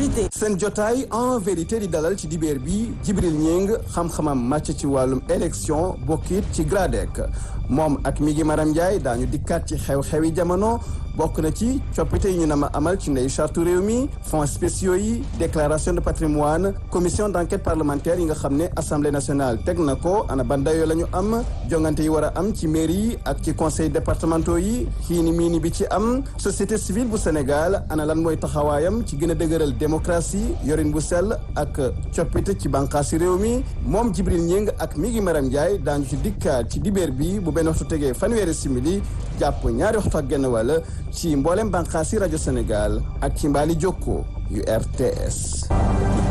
vérité. seen jotaay en vérité di dalal ci dibeer bi Jibril Ñing xam-xamam màcc ci wàllum élection bokkit ci GRADEC moom ak mi ngi Maram Ndiaye daañu dikkaat ci xew-xewi jamono bokk na ci coppite yi ñu nama amal ci ndey charte réew mi fonds spéciaux yi déclaration de patrimoine commission d'enquête parlementaire yi nga xam ne assemblée nationale teg na ko ana ban dayoo la ñu am jongante yi war a am ci mairie yi ak ci conseil départementaux yi xiini miini bi ci am société civile bu Sénégal ana lan mooy taxawaayam ci gën a dëgëral démocratie yorin bu sell ak coppite ci bànqaasi réew mi moom Jibril Ñing ak mi ngi Maram Ndiaye daañu ci dikkaat ci dibeer bi bu benn waxtu tegee fanweeri simili jàpp ñaari waxtu ak genn wàll ci mboolem bànqaasi rajo Sénégal ak ci mbaali jokko yu RTS